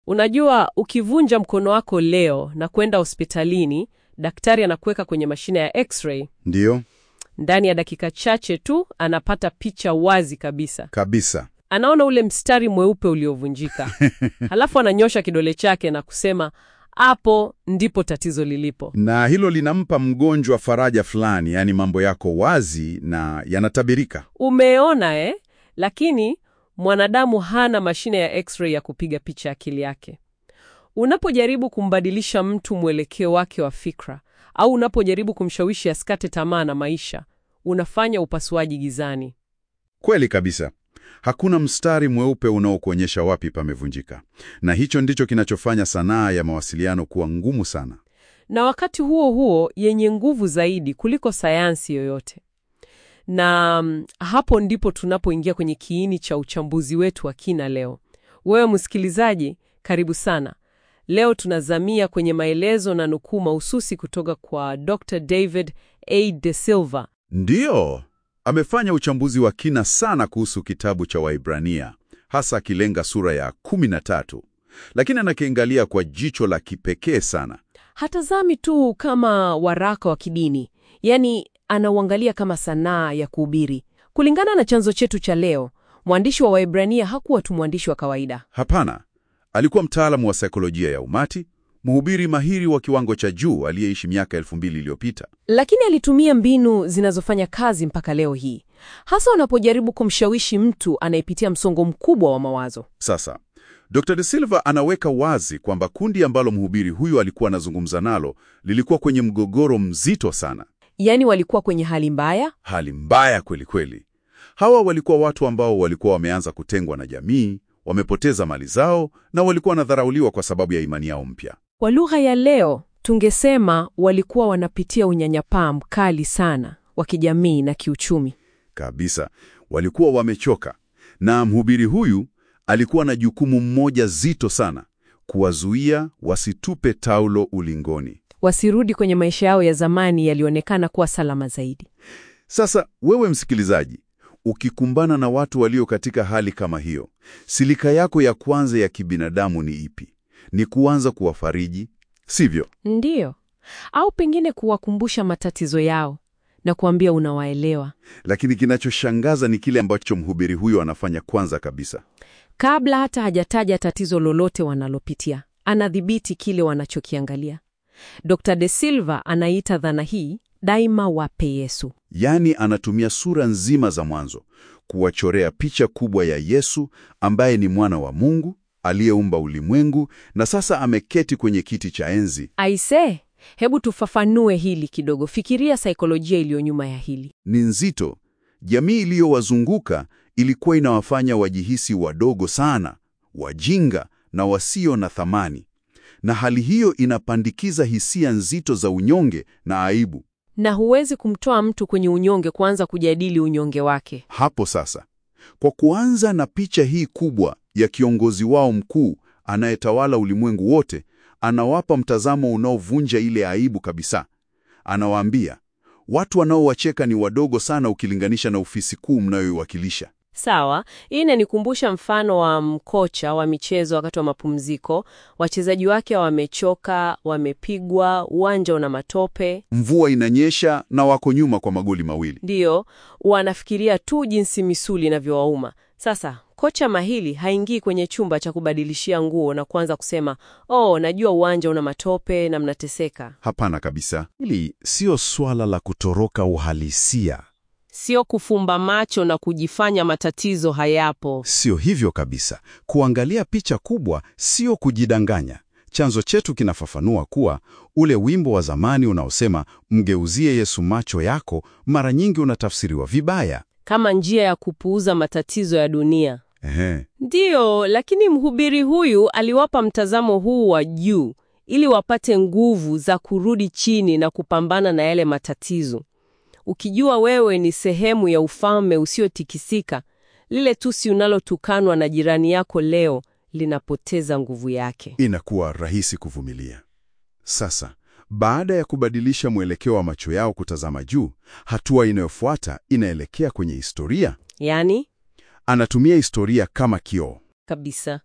Unajua, ukivunja mkono wako leo na kwenda hospitalini, daktari anakuweka kwenye mashine ya x-ray. Ndiyo, Ndani ya dakika chache tu anapata picha wazi kabisa. kabisa. Anaona ule mstari mweupe uliovunjika, halafu ananyosha kidole chake na kusema, hapo ndipo tatizo lilipo. Na hilo linampa mgonjwa faraja fulani, yaani mambo yako wazi na yanatabirika. Umeona eh? Lakini mwanadamu hana mashine ya x-ray ya kupiga picha ya akili yake. Unapojaribu kumbadilisha mtu mwelekeo wake wa fikra au unapojaribu kumshawishi asikate tamaa na maisha, unafanya upasuaji gizani. Kweli kabisa. Hakuna mstari mweupe unaokuonyesha wapi pamevunjika, na hicho ndicho kinachofanya sanaa ya mawasiliano kuwa ngumu sana. na wakati huo huo yenye nguvu zaidi kuliko sayansi yoyote. Na mm, hapo ndipo tunapoingia kwenye kiini cha uchambuzi wetu wa kina leo. Wewe msikilizaji, karibu sana. Leo tunazamia kwenye maelezo na nukuu mahususi kutoka kwa Dr. David A. De Silva. Ndiyo, amefanya uchambuzi wa kina sana kuhusu kitabu cha Waibrania, hasa akilenga sura ya 13, lakini anakiangalia kwa jicho la kipekee sana. Hatazami tu kama waraka wa kidini, yaani anauangalia kama sanaa ya kuhubiri. Kulingana na chanzo chetu cha leo, mwandishi wa Waebrania hakuwa tu mwandishi wa kawaida. Hapana, alikuwa mtaalamu wa saikolojia ya umati, mhubiri mahiri wa kiwango cha juu aliyeishi miaka elfu mbili iliyopita. Lakini alitumia mbinu zinazofanya kazi mpaka leo hii, hasa unapojaribu kumshawishi mtu anayepitia msongo mkubwa wa mawazo. Sasa Dr. De Silva anaweka wazi kwamba kundi ambalo mhubiri huyu alikuwa anazungumza nalo lilikuwa kwenye mgogoro mzito sana, Yaani walikuwa kwenye hali mbaya, hali mbaya kweli kweli. Hawa walikuwa watu ambao walikuwa wameanza kutengwa na jamii, wamepoteza mali zao na walikuwa wanadharauliwa kwa sababu ya imani yao mpya. kwa lugha ya leo tungesema walikuwa wanapitia unyanyapaa mkali sana wa kijamii na kiuchumi. Kabisa, walikuwa wamechoka, na mhubiri huyu alikuwa na jukumu mmoja zito sana, kuwazuia wasitupe taulo ulingoni. Wasirudi kwenye maisha yao ya zamani yalionekana kuwa salama zaidi. Sasa wewe msikilizaji, ukikumbana na watu walio katika hali kama hiyo, silika yako ya kwanza ya kibinadamu ni ipi? Ni kuanza kuwafariji, sivyo? Ndiyo, au pengine kuwakumbusha matatizo yao na kuambia unawaelewa. Lakini kinachoshangaza ni kile ambacho mhubiri huyo anafanya kwanza kabisa. Kabla hata hajataja tatizo lolote wanalopitia, anadhibiti kile wanachokiangalia. Dr. De Silva anaita dhana hii daima wape Yesu. Yaani anatumia sura nzima za mwanzo kuwachorea picha kubwa ya Yesu ambaye ni mwana wa Mungu aliyeumba ulimwengu na sasa ameketi kwenye kiti cha enzi. Aise, hebu tufafanue hili kidogo. Fikiria saikolojia iliyo nyuma ya hili. Ni nzito. Jamii iliyowazunguka ilikuwa inawafanya wajihisi wadogo sana, wajinga na wasio na thamani, na hali hiyo inapandikiza hisia nzito za unyonge na aibu. Na huwezi kumtoa mtu kwenye unyonge kuanza kujadili unyonge wake. Hapo sasa, kwa kuanza na picha hii kubwa ya kiongozi wao mkuu anayetawala ulimwengu wote, anawapa mtazamo unaovunja ile aibu kabisa. Anawaambia watu wanaowacheka ni wadogo sana ukilinganisha na ofisi kuu mnayoiwakilisha. Sawa, hii inanikumbusha mfano wa mkocha wa michezo wakati wa mapumziko. Wachezaji wake wamechoka, wamepigwa, uwanja una matope. Mvua inanyesha na wako nyuma kwa magoli mawili. Ndiyo, wanafikiria tu jinsi misuli inavyowauma. Sasa kocha mahili haingii kwenye chumba cha kubadilishia nguo na kuanza kusema oh, najua uwanja una matope na mnateseka. Hapana kabisa. Hili sio swala la kutoroka uhalisia, Sio kufumba macho na kujifanya matatizo hayapo. sio hivyo kabisa. Kuangalia picha kubwa sio kujidanganya. Chanzo chetu kinafafanua kuwa ule wimbo wa zamani unaosema mgeuzie Yesu macho yako, mara nyingi unatafsiriwa vibaya. Kama njia ya kupuuza matatizo ya dunia. Ehe. Ndiyo, lakini mhubiri huyu aliwapa mtazamo huu wa juu ili wapate nguvu za kurudi chini na kupambana na yale matatizo. Ukijua wewe ni sehemu ya ufalme usiotikisika, lile tusi unalotukanwa na jirani yako leo linapoteza nguvu yake. Inakuwa rahisi kuvumilia. Sasa, baada ya kubadilisha mwelekeo wa macho yao kutazama juu, hatua inayofuata inaelekea kwenye historia. Yaani Anatumia historia kama kioo. kabisa,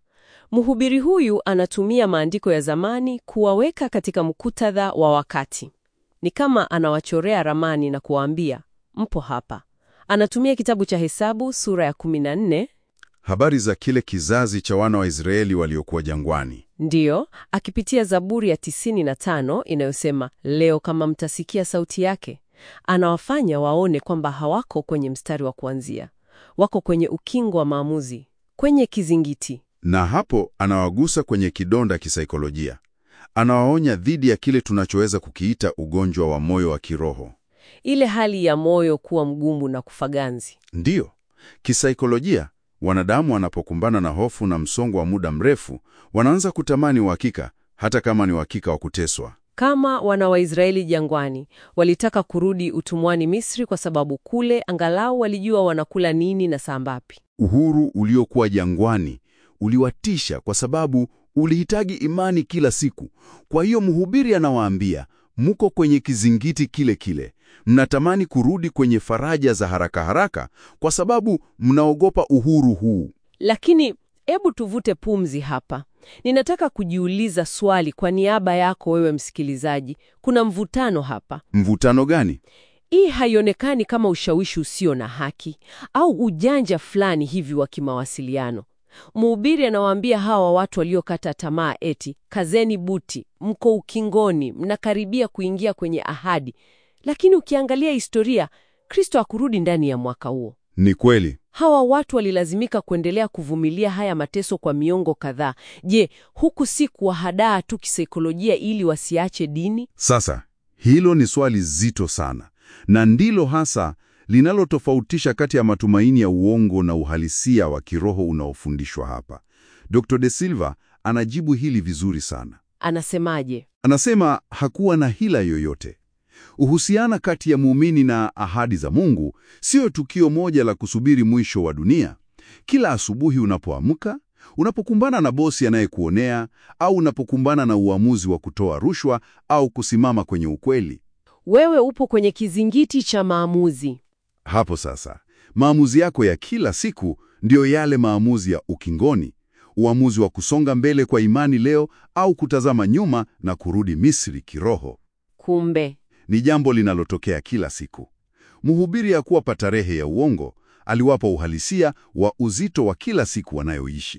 Mhubiri huyu anatumia maandiko ya zamani kuwaweka katika muktadha wa wakati. Ni kama anawachorea ramani na kuwaambia, mpo hapa. Anatumia kitabu cha Hesabu sura ya 14 Habari za kile kizazi cha wana wa Israeli waliokuwa jangwani. Ndiyo, akipitia Zaburi ya 95 inayosema leo kama mtasikia sauti yake. Anawafanya waone kwamba hawako kwenye mstari wa kuanzia, wako kwenye ukingo wa maamuzi, kwenye kizingiti. Na hapo anawagusa kwenye kidonda kisaikolojia. Anawaonya dhidi ya kile tunachoweza kukiita ugonjwa wa moyo wa kiroho. Ile hali ya moyo kuwa mgumu na kufaganzi. Ndiyo, kisaikolojia, wanadamu wanapokumbana na hofu na msongo wa muda mrefu, wanaanza kutamani uhakika, hata kama ni uhakika wa kuteswa. Kama wana wa Israeli jangwani, walitaka kurudi utumwani Misri kwa sababu kule angalau walijua wanakula nini na saa ngapi. Uhuru uliokuwa jangwani uliwatisha kwa sababu ulihitaji imani kila siku. Kwa hiyo mhubiri anawaambia, muko kwenye kizingiti kile kile, mnatamani kurudi kwenye faraja za haraka haraka kwa sababu mnaogopa uhuru huu. Lakini hebu tuvute pumzi hapa. Ninataka kujiuliza swali kwa niaba yako wewe msikilizaji. Kuna mvutano hapa. Mvutano gani? Hii haionekani kama ushawishi usio na haki au ujanja fulani hivi wa kimawasiliano. Mhubiri anawaambia hawa watu waliokata tamaa eti, kazeni buti, mko ukingoni, mnakaribia kuingia kwenye ahadi. Lakini ukiangalia historia, Kristo hakurudi ndani ya mwaka huo. Ni kweli. Hawa watu walilazimika kuendelea kuvumilia haya mateso kwa miongo kadhaa. Je, huku si kuwahadaa tu kisaikolojia ili wasiache dini? Sasa hilo ni swali zito sana, na ndilo hasa linalotofautisha kati ya matumaini ya uongo na uhalisia wa kiroho unaofundishwa hapa. Dr. De Silva anajibu hili vizuri sana. Anasemaje? Anasema hakuwa na hila yoyote. Uhusiana kati ya muumini na ahadi za Mungu sio tukio moja la kusubiri mwisho wa dunia. Kila asubuhi unapoamka, unapokumbana na bosi anayekuonea au unapokumbana na uamuzi wa kutoa rushwa au kusimama kwenye ukweli, Wewe upo kwenye kizingiti cha maamuzi. hapo sasa maamuzi yako ya kila siku ndiyo yale maamuzi ya ukingoni, uamuzi wa kusonga mbele kwa imani leo au kutazama nyuma na kurudi Misri kiroho. Kumbe Ni jambo linalotokea kila siku. Mhubiri hakuwapa tarehe ya uongo, aliwapa uhalisia wa uzito wa kila siku wanayoishi.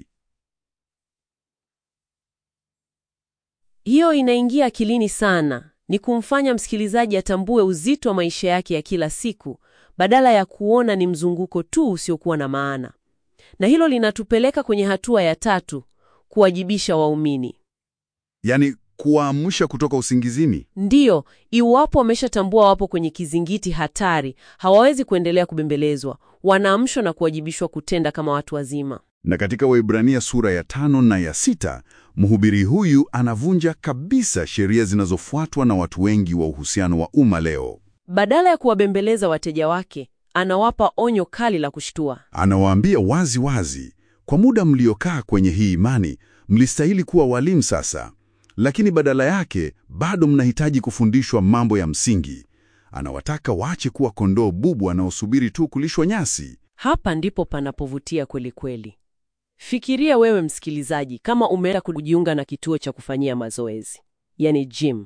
hiyo inaingia akilini sana, ni kumfanya msikilizaji atambue uzito wa maisha yake ya kila siku badala ya kuona ni mzunguko tu usiokuwa na maana. Na hilo linatupeleka kwenye hatua ya tatu, kuwajibisha waumini. Yaani kuwaamsha kutoka usingizini. Ndiyo, iwapo wameshatambua wapo kwenye kizingiti hatari, hawawezi kuendelea kubembelezwa. Wanaamshwa na kuwajibishwa kutenda kama watu wazima. Na katika Waebrania sura ya tano na ya sita, mhubiri huyu anavunja kabisa sheria zinazofuatwa na watu wengi wa uhusiano wa umma leo. Badala ya kuwabembeleza wateja wake, anawapa onyo kali la kushtua. Anawaambia wazi wazi, kwa muda mliokaa kwenye hii imani, mlistahili kuwa walimu sasa, lakini badala yake bado mnahitaji kufundishwa mambo ya msingi. Anawataka waache kuwa kondoo bubu wanaosubiri tu kulishwa nyasi. Hapa ndipo panapovutia kweli kweli. Fikiria wewe msikilizaji, kama umeenda kujiunga na kituo cha kufanyia mazoezi, yani gym.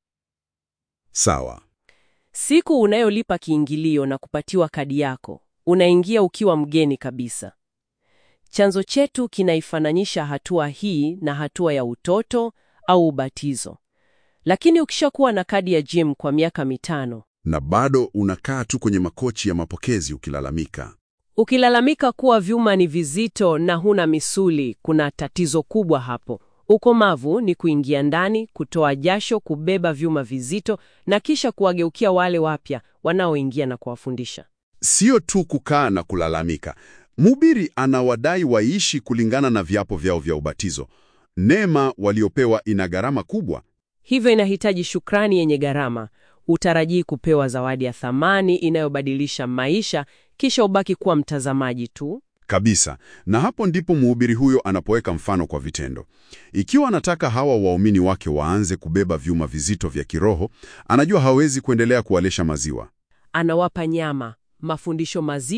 Sawa. Siku unayolipa kiingilio na kupatiwa kadi yako, unaingia ukiwa mgeni kabisa. Chanzo chetu kinaifananisha hatua hii na hatua ya utoto au ubatizo. Lakini ukishakuwa na kadi ya gym kwa miaka mitano, Na bado unakaa tu kwenye makochi ya mapokezi ukilalamika. ukilalamika kuwa vyuma ni vizito na huna misuli, kuna tatizo kubwa hapo. Ukomavu ni kuingia ndani, kutoa jasho, kubeba vyuma vizito na kisha kuwageukia wale wapya wanaoingia na kuwafundisha. Sio tu kukaa na kulalamika. Mhubiri anawadai waishi kulingana na viapo vyao vya ubatizo. Neema waliopewa ina gharama kubwa. Hivyo inahitaji shukrani yenye gharama. Utarajii kupewa zawadi ya thamani inayobadilisha maisha, kisha ubaki kuwa mtazamaji tu. Kabisa. Na hapo ndipo mhubiri huyo anapoweka mfano kwa vitendo. Ikiwa anataka hawa waumini wake waanze kubeba vyuma vizito vya kiroho, anajua hawezi kuendelea kuwalesha maziwa. Anawapa nyama, mafundisho mazito.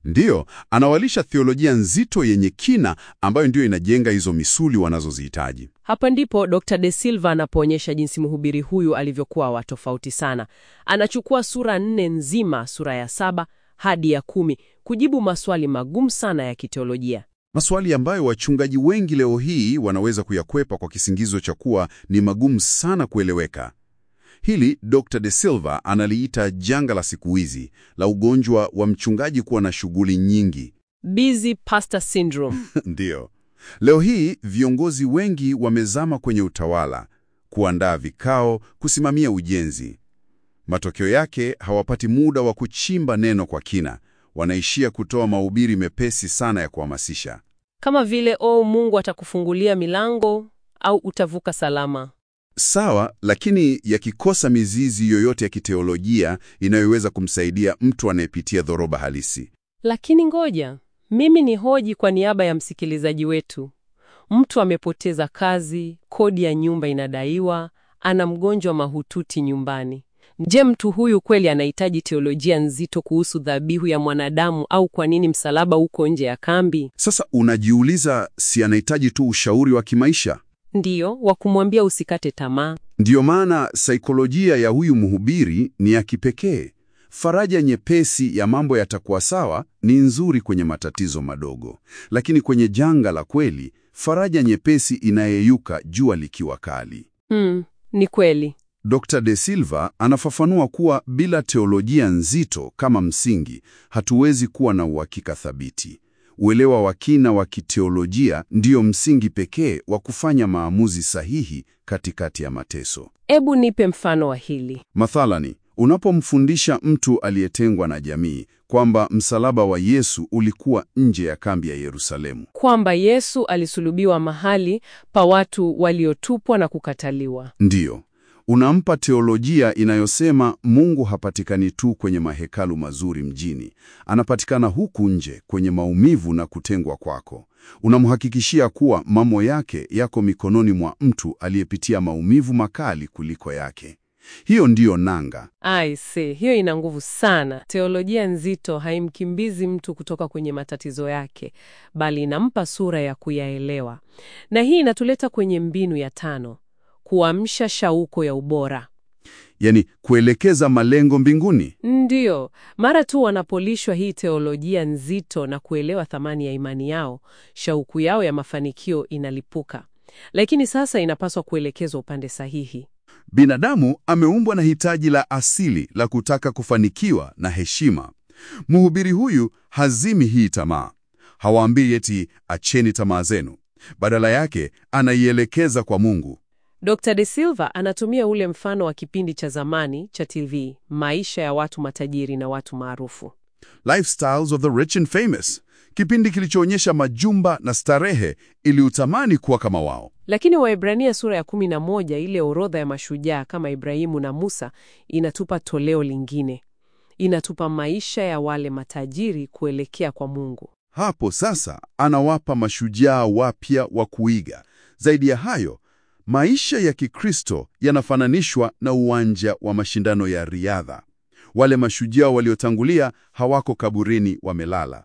Ndiyo, anawalisha theolojia nzito yenye kina ambayo ndiyo inajenga hizo misuli wanazozihitaji. Hapa ndipo Dr. De Silva anapoonyesha jinsi mhubiri huyu alivyokuwa wa tofauti sana. Anachukua sura nne nzima, sura ya saba hadi ya kumi, kujibu maswali magumu sana ya kiteolojia. Maswali ambayo wachungaji wengi leo hii wanaweza kuyakwepa kwa kisingizo cha kuwa ni magumu sana kueleweka. Hili Dr. De Silva analiita janga la siku hizi la ugonjwa wa mchungaji kuwa na shughuli nyingi. Busy pastor syndrome. Ndiyo. Leo hii viongozi wengi wamezama kwenye utawala, kuandaa vikao, kusimamia ujenzi. Matokeo yake hawapati muda wa kuchimba neno kwa kina. Wanaishia kutoa mahubiri mepesi sana ya kuhamasisha. Kama vile oh, Mungu atakufungulia milango au utavuka salama. Sawa, lakini yakikosa mizizi yoyote ya kiteolojia inayoweza kumsaidia mtu anayepitia dhoruba halisi. Lakini ngoja, mimi ni hoji kwa niaba ya msikilizaji wetu. Mtu amepoteza kazi, kodi ya nyumba inadaiwa, ana mgonjwa mahututi nyumbani. Je, mtu huyu kweli anahitaji teolojia nzito kuhusu dhabihu ya mwanadamu au kwa nini msalaba uko nje ya kambi? Sasa unajiuliza, si anahitaji tu ushauri wa kimaisha? Ndiyo, wa kumwambia usikate tamaa. Ndiyo maana saikolojia ya huyu mhubiri ni ya kipekee. Faraja nyepesi ya mambo yatakuwa sawa ni nzuri kwenye matatizo madogo, lakini kwenye janga la kweli, faraja nyepesi inayeyuka jua likiwa kali. Hmm, ni kweli. Dr. De Silva anafafanua kuwa bila teolojia nzito kama msingi, hatuwezi kuwa na uhakika thabiti. Uelewa wa kina wa kiteolojia ndiyo msingi pekee wa kufanya maamuzi sahihi katikati ya mateso. Ebu nipe mfano wa hili. Mathalani, unapomfundisha mtu aliyetengwa na jamii kwamba msalaba wa Yesu ulikuwa nje ya kambi ya Yerusalemu, Kwamba Yesu alisulubiwa mahali pa watu waliotupwa na kukataliwa. ndiyo unampa teolojia inayosema Mungu hapatikani tu kwenye mahekalu mazuri mjini, anapatikana huku nje kwenye maumivu na kutengwa kwako. Unamhakikishia kuwa mambo yake yako mikononi mwa mtu aliyepitia maumivu makali kuliko yake. Hiyo ndiyo nanga. Aise, hiyo ina nguvu sana. Teolojia nzito haimkimbizi mtu kutoka kwenye matatizo yake, bali inampa sura ya kuyaelewa. Na hii inatuleta kwenye mbinu ya tano, kuamsha shauko ya ubora. Yaani kuelekeza malengo mbinguni. Ndiyo, mara tu wanapolishwa hii teolojia nzito na kuelewa thamani ya imani yao, shauku yao ya mafanikio inalipuka. Lakini sasa inapaswa kuelekezwa upande sahihi. Binadamu ameumbwa na hitaji la asili la kutaka kufanikiwa na heshima. Mhubiri huyu hazimi hii tamaa. Hawaambii eti acheni tamaa zenu. Badala yake anaielekeza kwa Mungu. Dr. De Silva anatumia ule mfano wa kipindi cha zamani cha TV, maisha ya watu matajiri na watu maarufu. Lifestyles of the Rich and Famous, kipindi kilichoonyesha majumba na starehe ili utamani kuwa kama wao. Lakini Waebrania sura ya kumi na moja, ile orodha ya mashujaa kama Ibrahimu na Musa, inatupa toleo lingine. Inatupa maisha ya wale matajiri kuelekea kwa Mungu. Hapo sasa anawapa mashujaa wapya wa kuiga. Zaidi ya hayo, maisha ya Kikristo yanafananishwa na uwanja wa mashindano ya riadha. Wale mashujaa waliotangulia hawako kaburini wamelala.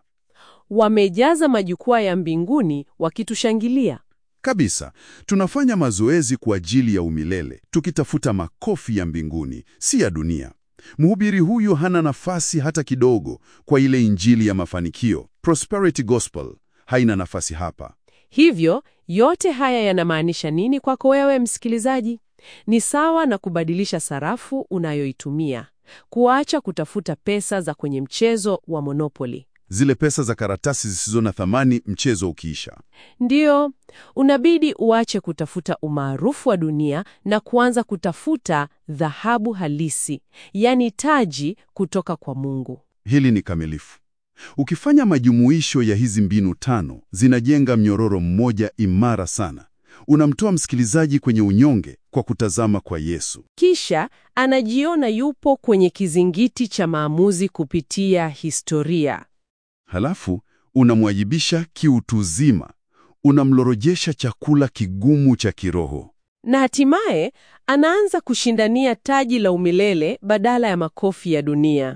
Wamejaza majukwaa ya mbinguni wakitushangilia. Kabisa, tunafanya mazoezi kwa ajili ya umilele, tukitafuta makofi ya mbinguni, si ya dunia. Mhubiri huyu hana nafasi hata kidogo kwa ile injili ya mafanikio. Prosperity gospel haina nafasi hapa. Hivyo yote haya yanamaanisha nini kwako wewe msikilizaji? Ni sawa na kubadilisha sarafu unayoitumia, kuacha kutafuta pesa za kwenye mchezo wa Monopoly. Zile pesa za karatasi zisizo na thamani, mchezo ukiisha. Ndiyo, unabidi uache kutafuta umaarufu wa dunia na kuanza kutafuta dhahabu halisi, yaani taji kutoka kwa Mungu. Hili ni kamilifu. Ukifanya majumuisho ya hizi mbinu tano, zinajenga mnyororo mmoja imara sana. Unamtoa msikilizaji kwenye unyonge kwa kutazama kwa Yesu. Kisha anajiona yupo kwenye kizingiti cha maamuzi kupitia historia. Halafu unamwajibisha kiutuzima, unamlorojesha chakula kigumu cha kiroho. Na hatimaye anaanza kushindania taji la umilele badala ya makofi ya dunia.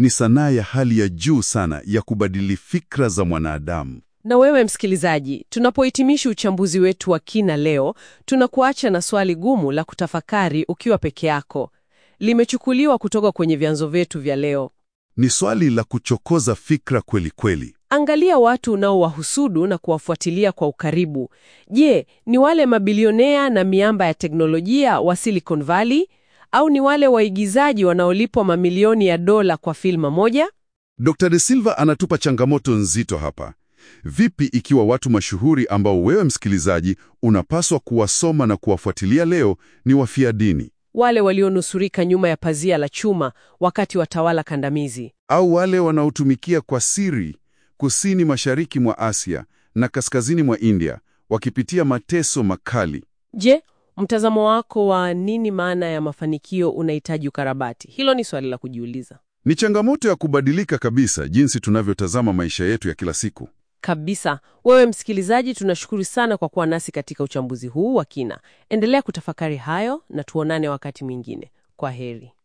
ni sanaa ya hali ya juu sana ya kubadili fikra za mwanadamu. Na wewe msikilizaji, tunapohitimisha uchambuzi wetu wa kina leo, tunakuacha na swali gumu la kutafakari ukiwa peke yako. Limechukuliwa kutoka kwenye vyanzo vyetu vya leo. Ni swali la kuchokoza fikra kweli kweli. Angalia watu unaowahusudu na kuwafuatilia kwa ukaribu. Je, ni wale mabilionea na miamba ya teknolojia wa Silicon Valley au ni wale waigizaji wanaolipwa mamilioni ya dola kwa filma moja? Dr. De Silva anatupa changamoto nzito hapa. Vipi ikiwa watu mashuhuri ambao wewe msikilizaji unapaswa kuwasoma na kuwafuatilia leo ni wafia dini Wale walionusurika nyuma ya pazia la chuma wakati wa tawala kandamizi. au wale wanaotumikia kwa siri kusini mashariki mwa Asia na kaskazini mwa India wakipitia mateso makali? Je, mtazamo wako wa nini maana ya mafanikio unahitaji ukarabati? Hilo ni swali la kujiuliza Ni changamoto ya kubadilika kabisa jinsi tunavyotazama maisha yetu ya kila siku. kabisa. Wewe msikilizaji, tunashukuru sana kwa kuwa nasi katika uchambuzi huu wa kina. Endelea kutafakari hayo na tuonane wakati mwingine. Kwa heri.